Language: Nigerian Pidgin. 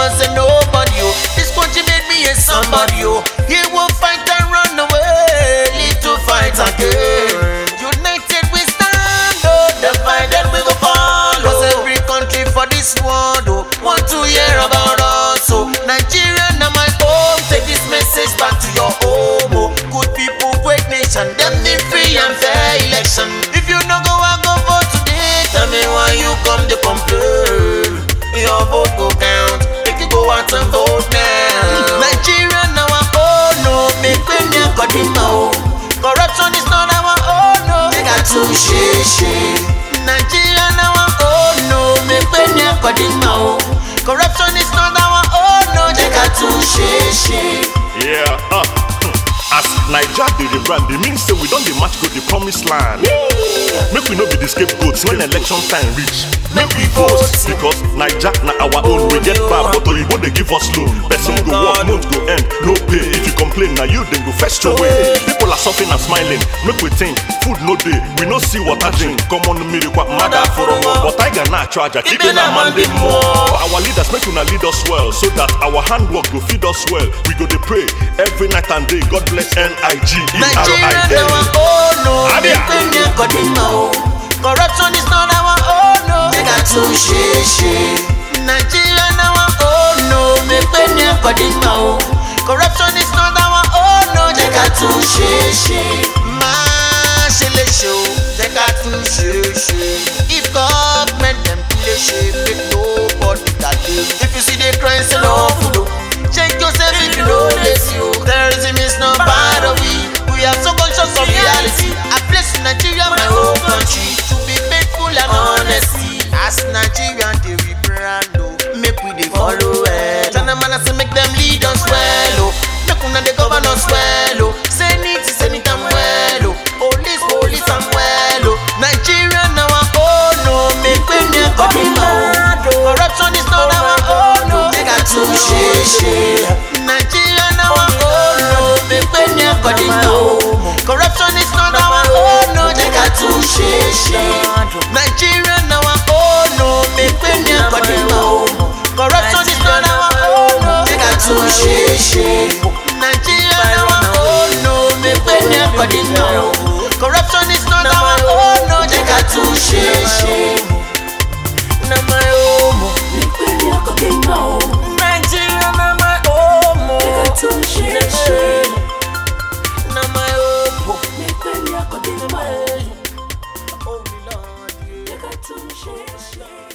was a nobody, oh. This country made me a somebody, oh. He will fight and run away, live to fight again. United we stand, oh. Divided we will fall, Cause every country for this world, oh. Want to hear about us, oh. Nigeria now my home. Take this message back to your home, oh. Good people, great nation. Them need free and fair election. If you no go, I go vote today. Tell me why you come to complain. Your vote go count. Make you go out and vote now. Nigeria now our own, no. Make we near Kodima, oh. Corruption is not our own, no. They got to share, Nigeria now our own, no. Make we near Kodima, oh. Corruption is not our own, no. They got to share, Yeah, uh, hmm. as Naija dey dey brand, dey mean say we don dey march go the promised land. Make we no be the scapegoats when election time reach. Make we vote because Naija na our own. We get bad, but Oyibo dey give us loan. Person go work, month go end, no pay. If you complain, na you dem go fetch your way. People are suffering and smiling. Make we think, food no dey, we no see water drink. Common mirikwa mada foro but tiger na achọ aja keep na man dey more. Our leaders make una lead us well so that our handwork go feed us well. We go dey pray every night and day. God bless N-I-G-E-R-I-A. Nigeria now our own, no. Abia. Make we near Kodima, oh. Corruption is not our own, no. They got to share, Nigeria now our own, no. Make we near Kodima, oh. Corruption is not our own, no. They got to share, Marshall show. They got to share, If government them play shame, make nobody that do. If you see the crime, say no food. oh. Check yourself if you know this you. Terrorism is not part of we. We are so conscious of reality. I place Nigeria my home country to be faithful and honesty. As Nigerian they we brand oh, make we dey follow well. Tell them man I say make them lead us well oh, make una dey govern us well oh. Senate senate am well oh, police police am well oh. Nigeria now our own oh, make we near Kodima oh. Corruption is not our own oh, they got to share Nigeria now our own oh, make we near Kodima oh. Corruption is not our own oh, they got to share Nigeria now our own oh, make we near Kodima oh. Corruption is not our own oh, they got to share Nigeria now our own oh, make we near Kodima oh. Corruption is not our own oh, they got to share Na my home oh. Nigeria na my home oh. Na my home oh. Oh Lord yeah. Share, share.